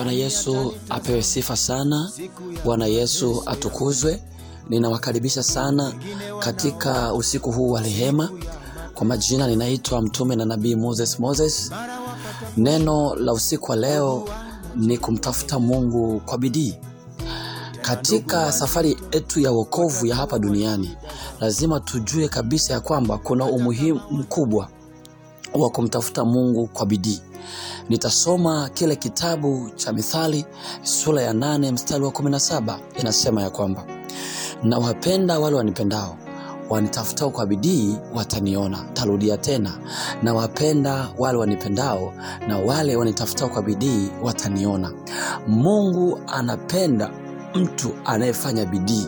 Bwana Yesu apewe sifa sana. Bwana Yesu atukuzwe. Ninawakaribisha sana katika usiku huu wa rehema. Kwa majina ninaitwa mtume na nabii Moses Moses. Neno la usiku wa leo ni kumtafuta Mungu kwa bidii. Katika safari yetu ya wokovu ya hapa duniani, lazima tujue kabisa ya kwamba kuna umuhimu mkubwa wa kumtafuta Mungu kwa bidii. Nitasoma kile kitabu cha Mithali sura ya nane mstari wa kumi na saba inasema ya kwamba nawapenda wale wanipendao, wanitafutao kwa bidii wataniona. Tarudia tena, nawapenda wale wanipendao, na wale wanitafutao kwa bidii wataniona. Mungu anapenda mtu anayefanya bidii.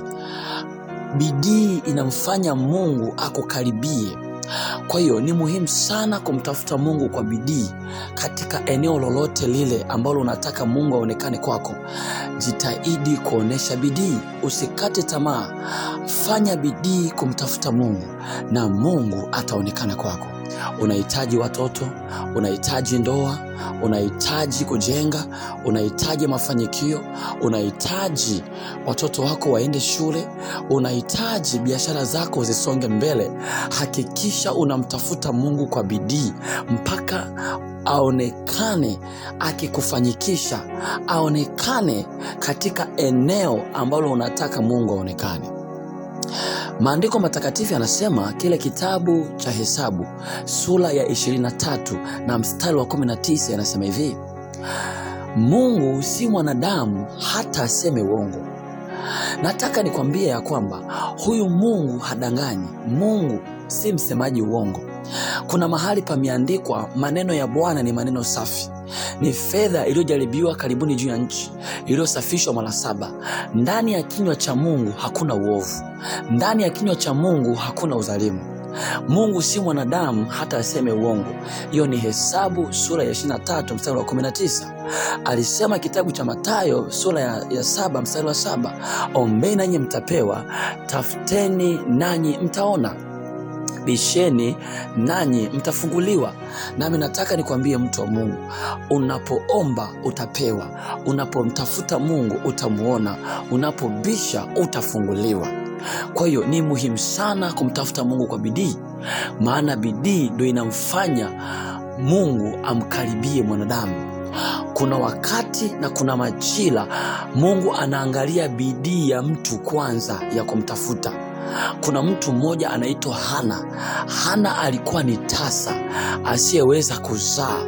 Bidii inamfanya Mungu akukaribie. Kwa hiyo ni muhimu sana kumtafuta Mungu kwa bidii katika eneo lolote lile ambalo unataka Mungu aonekane kwako. Jitahidi kuonesha bidii, usikate tamaa. Fanya bidii kumtafuta Mungu na Mungu ataonekana kwako. Unahitaji watoto, unahitaji ndoa, unahitaji kujenga, unahitaji mafanikio, unahitaji watoto wako waende shule, unahitaji biashara zako zisonge mbele. Hakikisha unamtafuta Mungu kwa bidii mpaka aonekane akikufanyikisha, aonekane katika eneo ambalo unataka Mungu aonekane. Maandiko matakatifu yanasema kile kitabu cha Hesabu sura ya 23 na mstari wa 19 yanasema hivi: Mungu si mwanadamu hata aseme uongo. Nataka nikwambie ya kwamba huyu Mungu hadanganyi. Mungu si msemaji uongo. Kuna mahali pameandikwa, maneno ya Bwana ni maneno safi, ni fedha iliyojaribiwa karibuni juu ya nchi, iliyosafishwa mara saba. Ndani ya kinywa cha Mungu hakuna uovu, ndani ya kinywa cha Mungu hakuna udhalimu. Mungu si mwanadamu hata aseme uongo. Hiyo ni Hesabu sura ya 23 mstari wa 19. Alisema kitabu cha Mathayo sura ya, ya saba mstari wa saba, ombeni nanyi mtapewa, tafuteni nanyi mtaona bisheni nanyi mtafunguliwa. Nami nataka nikwambie mtu wa Mungu, unapoomba utapewa, unapomtafuta Mungu utamwona, unapobisha utafunguliwa. Kwa hiyo ni muhimu sana kumtafuta Mungu kwa bidii, maana bidii ndio inamfanya Mungu amkaribie mwanadamu. Kuna wakati na kuna majira Mungu anaangalia bidii ya mtu kwanza ya kumtafuta. Kuna mtu mmoja anaitwa Hana. Hana alikuwa ni tasa asiyeweza kuzaa,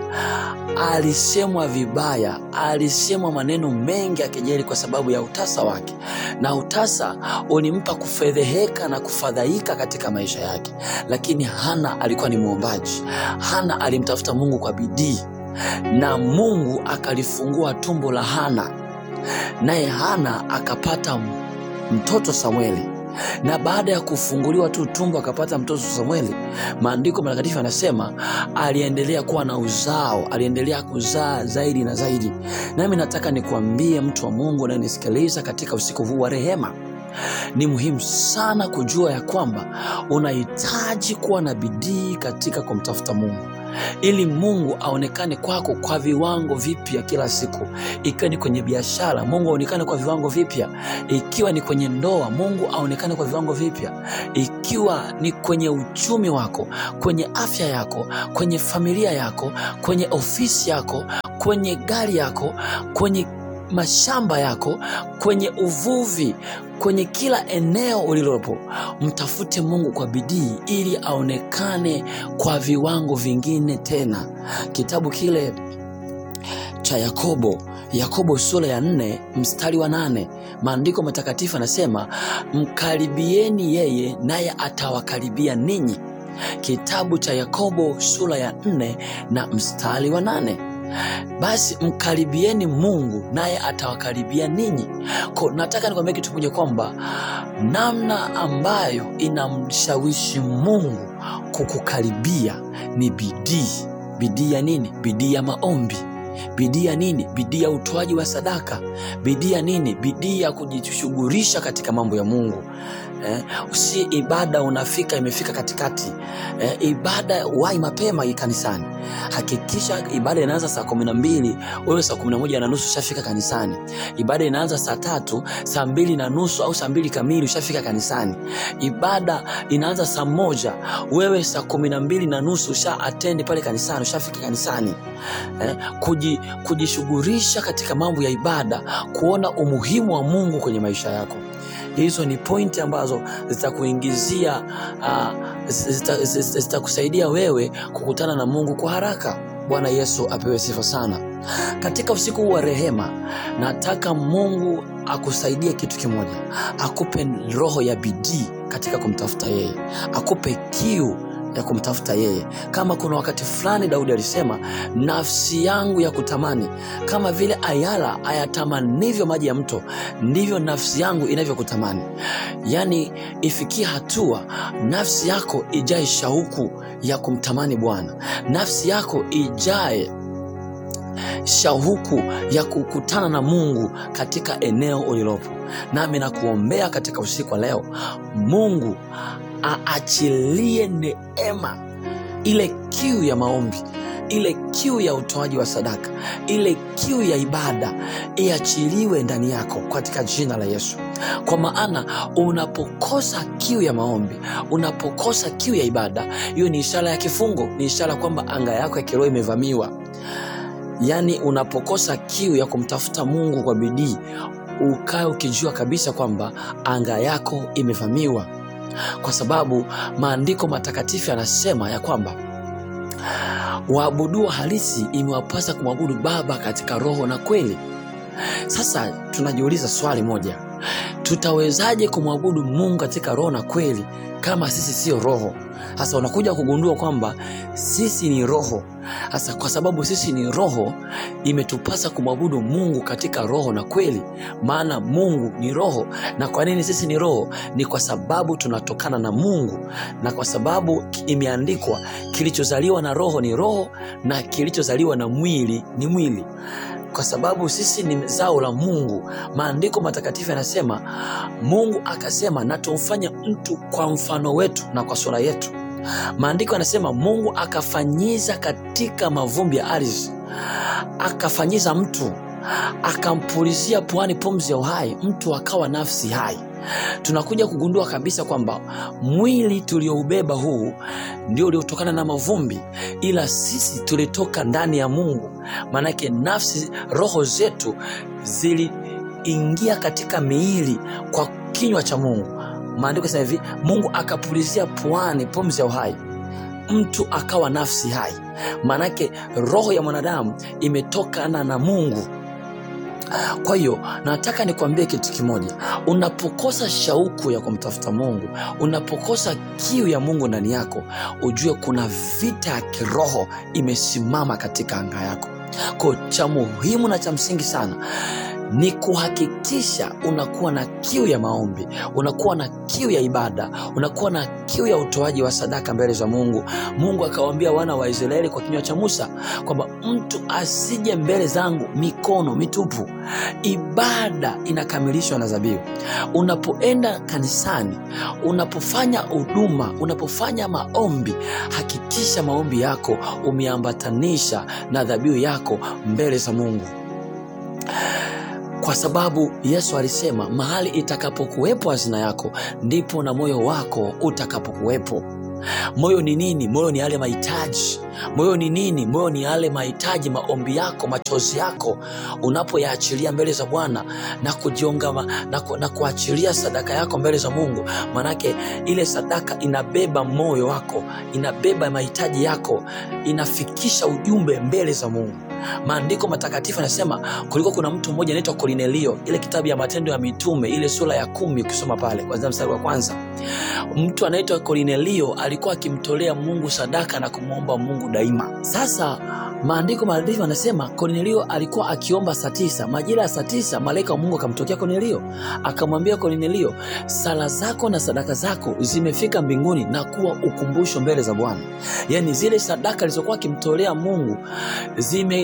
alisemwa vibaya, alisemwa maneno mengi ya kejeli kwa sababu ya utasa wake, na utasa ulimpa kufedheheka na kufadhaika katika maisha yake. Lakini Hana alikuwa ni mwombaji. Hana alimtafuta Mungu kwa bidii, na Mungu akalifungua tumbo la Hana, naye Hana akapata mtoto Samueli na baada ya kufunguliwa tu tumbo akapata mtoto Samueli, maandiko matakatifu yanasema aliendelea kuwa na uzao, aliendelea kuzaa zaidi na zaidi. Nami nataka nikuambie mtu wa Mungu unayenisikiliza katika usiku huu wa rehema, ni muhimu sana kujua ya kwamba unahitaji kuwa na bidii katika kumtafuta Mungu ili Mungu aonekane kwako kwa viwango vipya kila siku. Ikiwa ni kwenye biashara, Mungu aonekane kwa viwango vipya. Ikiwa ni kwenye ndoa, Mungu aonekane kwa viwango vipya. Ikiwa ni kwenye uchumi wako, kwenye afya yako, kwenye familia yako, kwenye ofisi yako, kwenye gari yako, kwenye mashamba yako, kwenye uvuvi, kwenye kila eneo ulilopo, mtafute Mungu kwa bidii ili aonekane kwa viwango vingine tena. Kitabu kile cha Yakobo, Yakobo sura ya nne mstari wa nane maandiko matakatifu anasema mkaribieni yeye, naye atawakaribia ninyi. Kitabu cha Yakobo sura ya nne na mstari wa nane. Basi mkaribieni Mungu naye atawakaribia ninyi. Kwa nataka nikwambia kitu kimoja kwamba namna ambayo inamshawishi Mungu kukukaribia ni bidii. Bidii ya nini? Bidii ya maombi. bidii ya nini bidii ya utoaji wa sadaka bidii ya nini bidii ya kujishughulisha katika mambo ya mungu eh, si ibada unafika imefika katikati eh, ibada wai mapema hii kanisani hakikisha ibada inaanza saa kumi na mbili wewe saa kumi na moja na nusu ushafika kanisani ibada inaanza saa tatu saa mbili na nusu au saa mbili kamili ushafika kanisani ibada inaanza saa moja wewe saa kumi na mbili na nusu usha atendi pale kanisani ushafika kanisani eh, kuji, kujishughulisha katika mambo ya ibada kuona umuhimu wa mungu kwenye maisha yako hizo ni pointi ambazo zitakuingizia uh, zitakusaidia zita, zita wewe kukutana na mungu kwa haraka bwana yesu apewe sifa sana katika usiku huu wa rehema nataka mungu akusaidie kitu kimoja akupe roho ya bidii katika kumtafuta yeye akupe kiu ya kumtafuta yeye kama kuna wakati fulani daudi alisema nafsi yangu ya kutamani kama vile ayala ayatamanivyo maji ya mto ndivyo nafsi yangu inavyokutamani yaani ifikie hatua nafsi yako ijae shauku ya kumtamani bwana nafsi yako ijae shauku ya kukutana na mungu katika eneo ulilopo nami nakuombea katika usiku wa leo mungu aachilie neema ile kiu ya maombi ile kiu ya utoaji wa sadaka ile kiu ya ibada iachiliwe ndani yako katika jina la yesu kwa maana unapokosa kiu ya maombi unapokosa kiu ya ibada hiyo ni ishara ya kifungo ni ishara kwamba anga yako ya kiroho imevamiwa yaani unapokosa kiu ya kumtafuta mungu kwa bidii ukae ukijua kabisa kwamba anga yako imevamiwa kwa sababu maandiko matakatifu yanasema ya kwamba waabuduo halisi imewapasa kumwabudu baba katika roho na kweli sasa tunajiuliza swali moja tutawezaje kumwabudu mungu katika roho na kweli kama sisi sio roho sasa unakuja kugundua kwamba sisi ni roho sasa kwa sababu sisi ni roho imetupasa kumwabudu mungu katika roho na kweli maana mungu ni roho na kwa nini sisi ni roho ni kwa sababu tunatokana na mungu na kwa sababu imeandikwa kilichozaliwa na roho ni roho na kilichozaliwa na mwili ni mwili kwa sababu sisi ni zao la mungu maandiko matakatifu yanasema mungu akasema na tumfanye mtu kwa mfano wetu na kwa sura yetu maandiko yanasema mungu akafanyiza katika mavumbi ya ardhi akafanyiza mtu akampulizia puani pumzi ya uhai mtu akawa nafsi hai tunakuja kugundua kabisa kwamba mwili tulioubeba huu ndio uliotokana na mavumbi ila sisi tulitoka ndani ya mungu maanake nafsi roho zetu ziliingia katika miili kwa kinywa cha mungu maandiko sema hivi mungu akapulizia puani pumzi ya uhai mtu akawa nafsi hai maanake roho ya mwanadamu imetokana na mungu kwa hiyo nataka nikwambie kitu kimoja unapokosa shauku ya kumtafuta mungu unapokosa kiu ya mungu ndani yako ujue kuna vita ya kiroho imesimama katika anga yako ko cha muhimu na cha msingi sana ni kuhakikisha unakuwa na kiu ya maombi unakuwa na kiu ya ibada unakuwa na kiu ya utoaji wa sadaka mbele za mungu mungu akawaambia wana wa israeli kwa kinywa cha musa kwamba mtu asije mbele zangu mikono mitupu ibada inakamilishwa na zabiu unapoenda kanisani unapofanya huduma unapofanya maombi hakikisha maombi yako umeambatanisha na dhabihu yako mbele za mungu kwa sababu yesu alisema mahali itakapokuwepo hazina yako ndipo na moyo wako utakapokuwepo moyo ni nini moyo ni yale mahitaji moyo ni nini moyo ni yale mahitaji maombi yako machozi yako unapoyaachilia mbele za bwana na kujiongama na, ku, na kuachilia sadaka yako mbele za mungu manake ile sadaka inabeba moyo wako inabeba mahitaji yako inafikisha ujumbe mbele za mungu maandiko matakatifu anasema kulikuwa kuna mtu mmoja anaitwa kolinelio ile kitabu ya matendo ya mitume ile sura ya kumi ukisoma pale kwanzia mstari wa kwanza mtu anaitwa kolinelio alikuwa akimtolea mungu sadaka na kumwomba mungu daima sasa maandiko matakatifu anasema kolinelio alikuwa akiomba saa tisa majira ya saa tisa malaika wa mungu akamtokea kolinelio akamwambia kolinelio sala zako na sadaka zako zimefika mbinguni na kuwa ukumbusho mbele za bwana yaani zile sadaka alizokuwa akimtolea mungu zime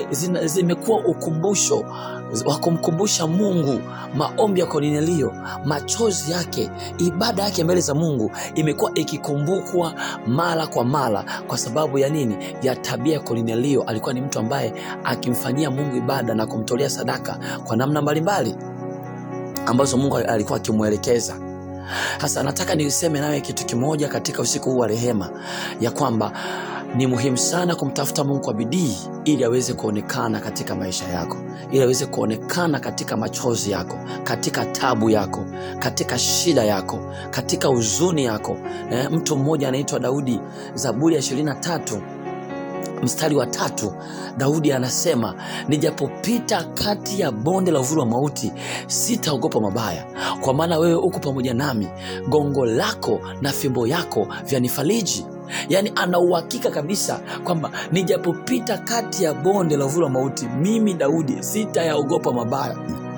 zime, zina, zimekuwa ukumbusho wa kumkumbusha Mungu. Maombi ya Kornelio, machozi yake, ibada yake mbele za Mungu imekuwa ikikumbukwa mara kwa mara. Kwa sababu ya nini? Ya tabia ya Kornelio. Alikuwa ni mtu ambaye akimfanyia Mungu ibada na kumtolea sadaka kwa namna mbalimbali ambazo Mungu alikuwa akimwelekeza. Sasa nataka niseme nawe kitu kimoja katika usiku huu wa rehema, ya kwamba ni muhimu sana kumtafuta Mungu kwa bidii ili aweze kuonekana katika maisha yako, ili aweze kuonekana katika machozi yako, katika tabu yako, katika shida yako, katika huzuni yako. E, mtu mmoja anaitwa Daudi, Zaburi ya ishirini na tatu mstari wa tatu Daudi anasema nijapopita kati ya bonde la uvuli wa mauti sitaogopa mabaya, kwa maana wewe uko pamoja nami, gongo lako na fimbo yako vyanifariji. Yaani ana uhakika kabisa kwamba nijapopita kati ya bonde la uvuli wa mauti, mimi Daudi sitayaogopa mabaya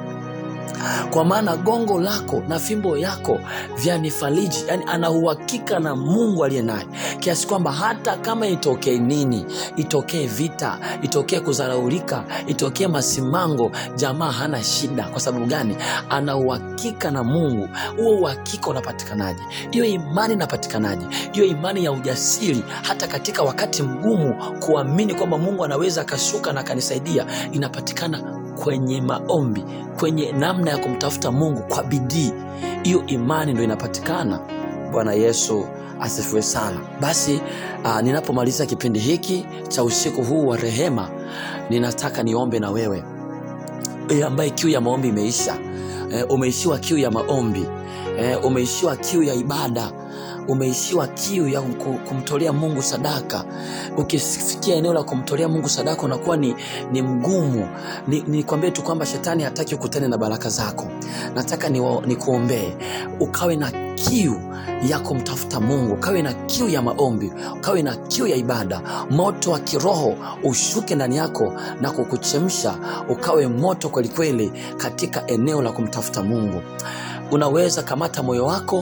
kwa maana gongo lako na fimbo yako vyanifariji. Yani ana uhakika na Mungu aliye naye, kiasi kwamba hata kama itokee nini, itokee vita, itokee kudharaulika, itokee masimango, jamaa hana shida. Kwa sababu gani? Ana uhakika na Mungu. Huo uhakika unapatikanaje? Hiyo imani inapatikanaje? Hiyo imani ya ujasiri, hata katika wakati mgumu, kuamini kwamba Mungu anaweza akashuka na akanisaidia, inapatikana kwenye maombi, kwenye namna ya kumtafuta Mungu kwa bidii. Hiyo imani ndo inapatikana. Bwana Yesu asifiwe sana. Basi uh, ninapomaliza kipindi hiki cha usiku huu wa rehema, ninataka niombe na wewe e, ambaye kiu ya maombi imeisha. E, umeishiwa kiu ya maombi e, umeishiwa kiu ya ibada umeishiwa kiu ya kumtolea Mungu sadaka. Ukifikia eneo la kumtolea Mungu sadaka unakuwa ni, ni mgumu. Nikwambie ni tu kwamba shetani hataki ukutane na baraka zako. Nataka nikuombee ni ukawe na kiu ya kumtafuta Mungu, ukawe na kiu ya maombi, ukawe na kiu ya ibada. Moto wa kiroho ushuke ndani yako na kukuchemsha, ukawe moto kwelikweli katika eneo la kumtafuta Mungu. Unaweza kamata moyo wako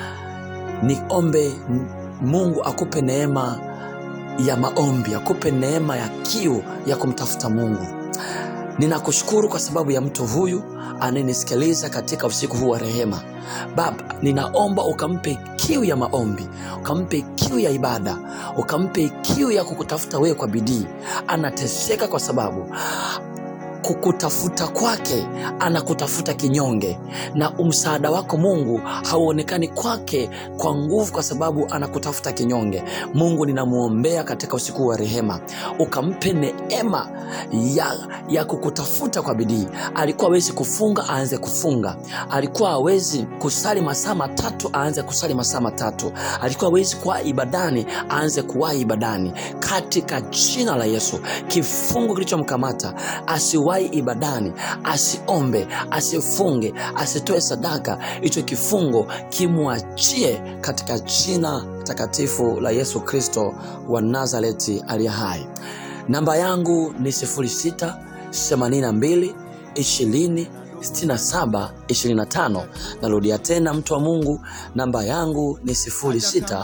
Niombe Mungu akupe neema ya maombi, akupe neema ya kiu ya kumtafuta Mungu. Ninakushukuru kwa sababu ya mtu huyu anayenisikiliza katika usiku huu wa rehema. Baba, ninaomba ukampe kiu ya maombi, ukampe kiu ya ibada, ukampe kiu ya kukutafuta wewe kwa bidii. Anateseka kwa sababu kukutafuta kwake anakutafuta kinyonge, na msaada wako Mungu hauonekani kwake kwa nguvu, kwa sababu anakutafuta kinyonge. Mungu, ninamwombea katika usiku wa rehema, ukampe neema ya, ya kukutafuta kwa bidii. Alikuwa hawezi kufunga, aanze kufunga. Alikuwa hawezi kusali masaa matatu, aanze kusali masaa matatu. Alikuwa hawezi kuwa ibadani, aanze kuwa ibadani, katika jina la Yesu. Kifungo kilichomkamata asiwahi ibadani, asiombe, asifunge, asitoe sadaka, hicho kifungo kimwachie katika jina takatifu la Yesu Kristo wa Nazareti aliye hai. Namba yangu ni 06 82 20 67 25. Narudia tena, mtu wa Mungu, namba yangu ni 06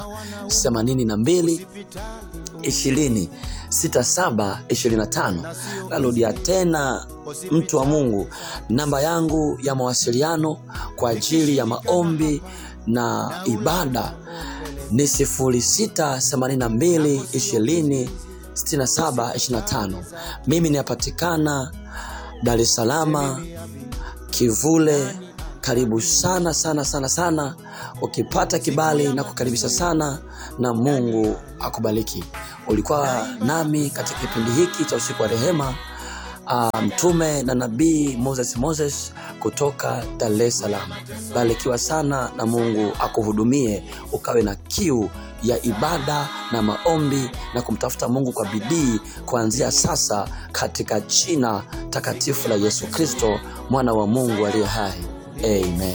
82 20 6725. Narudia tena mtu wa Mungu, namba yangu ya mawasiliano kwa ajili ya maombi na ibada ni 0682206725. Mimi ninapatikana Dar es Salaam Kivule. Karibu sana sana sana sana. Ukipata kibali na kukaribisha sana, na Mungu akubariki. Ulikuwa nami katika kipindi hiki cha usiku wa rehema, uh, mtume na nabii Moses Moses kutoka Dar es Salaam. Barikiwa sana na Mungu akuhudumie, ukawe na kiu ya ibada na maombi na kumtafuta Mungu kwa bidii kuanzia sasa, katika jina takatifu la Yesu Kristo mwana wa Mungu aliye hai. Amen.